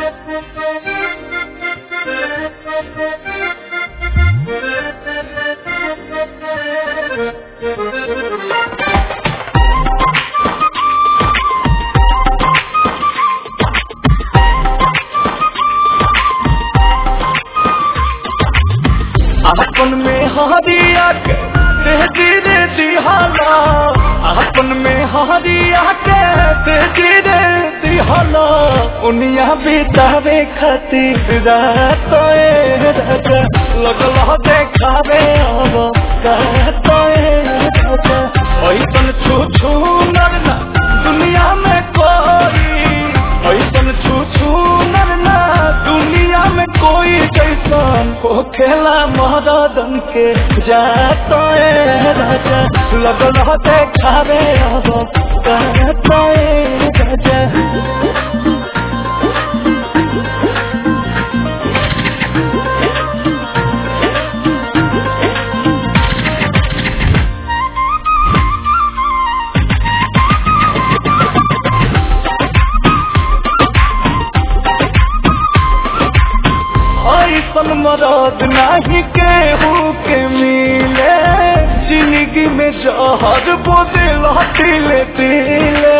अपन में हरिया के तेजी रे दिहाला अपन में हरिया के तेजी रे दिहाला उनिया बितावे खातिर रात ए राजा लगल देखावे अब कहत ए राजा ऐसन छू छू नरना दुनिया में कोई ऐसन छू छू नरना दुनिया में कोई जैसन को खेला महादन के जाता है राजा लगल देखावे अब कहता है राजा ऐसन मरद नाही केहू के मिले जिंदगी में जहर बोदिल तिले तिले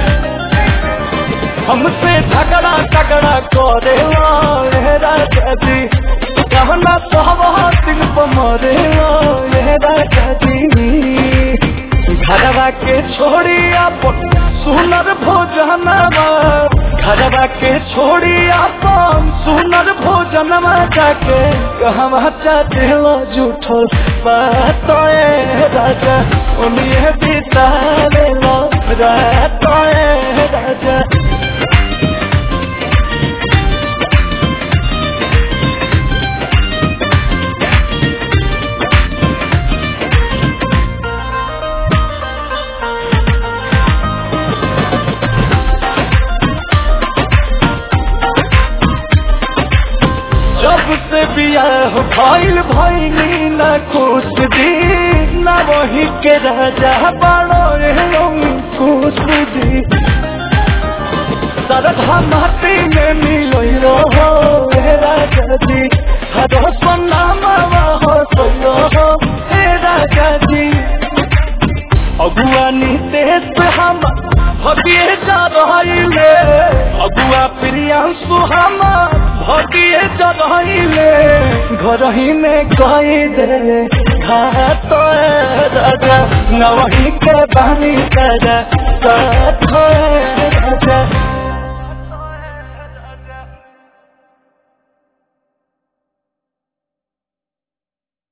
हमसे झगड़ा झगड़ा करे रे राजा जी कहना सहवा दिल पर मरे रे राजा जी घरवा के छोड़ी अपन सुनर भोजनवा घरवा के छोड़ी अपन सुनर भोजनवा जाके कहवा चाहते लो झूठो बात ए राजा उन्हें बिता ले लो रात ए राजा जब से बियाह भइल भइनी न खुश दी न वही के राजा बड़ो रे खुश दी सरधा माटी में मिलोई रहो हे राजा जी हर सोना मावा हो सोयो हो हे राजा जी अगुआ नितेश पे हम भगिए जा रहिले अगुआ प्रियांशु हम भगिए जा रहिले घर ही में कही दे घाट राजा नवही के बानी राजा साथ राजा